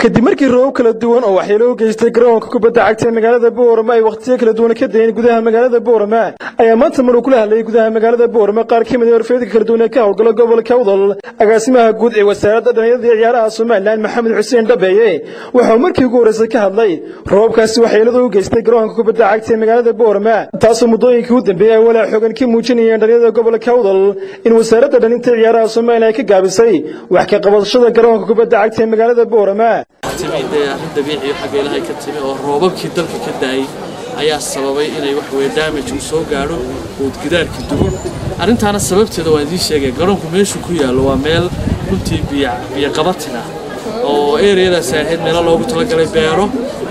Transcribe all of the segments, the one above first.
kadib markii roobab kala duwan oo waxyeelo u geystay garoonka kubadda cagta ee magaalada boorama ay wakhtiyo kala duwan ka dayeen gudaha magaalada boorama ayaa maanta maruu kula hadlayay gudaha magaalada boorama qaar ka mid a horfeedka kala duwan ee ka howlgala gobolka udal agaasimaha guud ee wasaaradda dhalinyarada iyo ciyaaraha somalilan maxamed xuseen dhabeeye waxauu markii ugu horreysay ka hadlay roobabkaasi waxyeelada u geystay garoonka kubadda cagta ee magaalada boorama taasoo muddooyinkii u dambeeyey ay walaa xoogan ka muujinayeen dhalinyarada gobolka udal in wasaaradda dhalinta ciyaaraha somalilan ay ka gaabisay wax ka qabadashada garoonka kubadda cagta ee magaalada boorama timi dee arrin dabiiciyo xagga ilaahay ka timi oo roobabkii dalka ka daayay ayaa sababay inay wax weye damage uu soo gaadho ood gidaarka dugo arrintaana sababteeda waan idiin sheegaya garoonku meeshuu ku yaallo waa meel runtii biyo qabatin ah oo ereyadaasi ahayd meelo loogu talagalay beero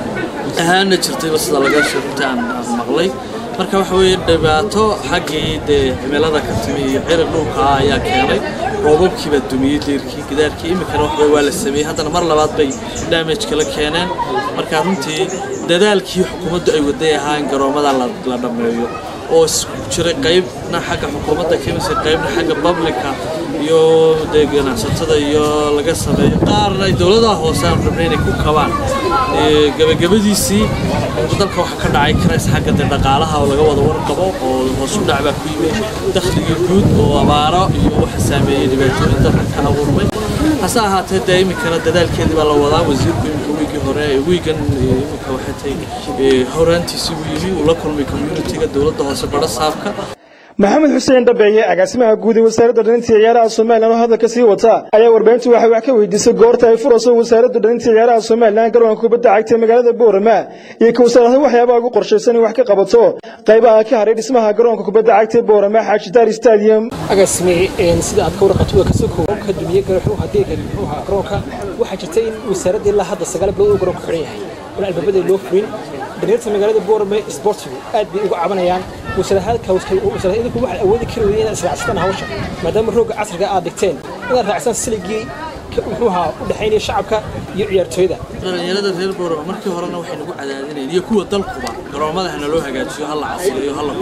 ahaana jirtayba sida laga sheeg runtii aan maqlay marka waxa weeye dhibaato xaggii dee cimilada ka timi iyo cirir dhulkaa ayaa keenay roobabkiiba dumiyey deerkii gidaarkii iminkana waxba waa la sameeyey haddana mar labaad bay damage kala keeneen marka runtii dadaalkii xukuumaddu ay waday ahaa in garoomada la dhammeeyo oo jiray qaybna xagga xukuumadda kamisay qaybna xagga publica iyo dee ganacsatada iyo laga sameeyo qaarna ay dowladaha hoose aan rabnay inay ku kabaan gabagabadiisii dalka waxaa ka dhacay karays xagga dee dhaqaalaha oo laga wada warqabo oo hoos u dhac baa ku yimid dakhligii guud oo abaaro iyo waxa saameeyey dhibaatooyin dalka ka abuurmay hase ahaatee dee iminkana dadaalkeedii baa la wadaa wasiirku iminka wiigii hore wiigan iminka waxay tahay horaantiisii uu yimi uu la kulmay communitiga dowladda hoose badha saabka maxamed xuseen dhabeeye agaasimaha guud ee wasaaradda dhalinta ciyaaraha somalilan oo hadalka sii wata ayaa warbaahintu waxay wax ka weydiisay goorta ay furayso wasaaradda dhalinta ciyaaraha somalilan garoonka kubadda cagta ee magaalada boorama iyo ka wasaarada waxyaabaha ugu qorshaysan in wax ka qabato qaybaha ka haray dhismaha garoonka kubadda cagta ee boorama xaaji daari stadium agaasime sida aad ka warqato waa kasoo kooban ka dumiyey hadeega muxuuha garoonka waxaa jirta in wasaaradda ilaa hadda sagaal bilood uu garoonka xiran yahay in albaabada loo furin dhalinyarta magaalada boorame sportigu aad bay uga cabanayaan wasaarahaadka idinku waxaad awoodi kari weyeen inaad israacsataan hawsha maadaama roogga casriga aad dhigteen inaad raacsan siligii muxuuha u dhexaynaya shacabka iyo ciyaartooyada dhalinyarada reer boorama markii horena waxay nagu cadaadinayeen iyo kuwa dalkuba garoomada hana loo hagaajiyo hala casriyo hala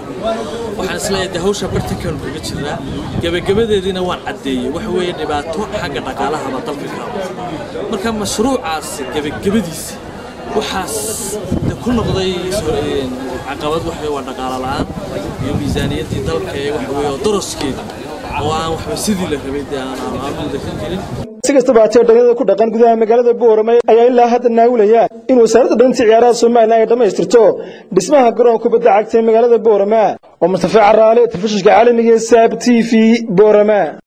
waxaan isleeyahay dee hawsha bartankaanu kaga jiraa gebagabadeediina waan caddeeyey waxa weeye dhibaato xagga dhaqaalahaba dalka ka marka mashruucaasi gebagabadiisa waxaas ku noqday caqabad waxa waa dhaqaalo la'aan iyo miisaaniyaddii dalka ee waxa weeye oo daroskeeda oo aan waxba sidii la rabay dee aan aamuda ka jirin si kastaba haatee dhalinyarada ku dhaqan gudaha magaalada boorama ayaa ilaa hadda naawilaya in wasaaradda dhalinta ciyaaraha somalilan ay dhammaystirto dhismaha garoonka kubadda cagta ee magaalada boorama oo mustafa caraale telefishinka caalamiga ee saab t v boorama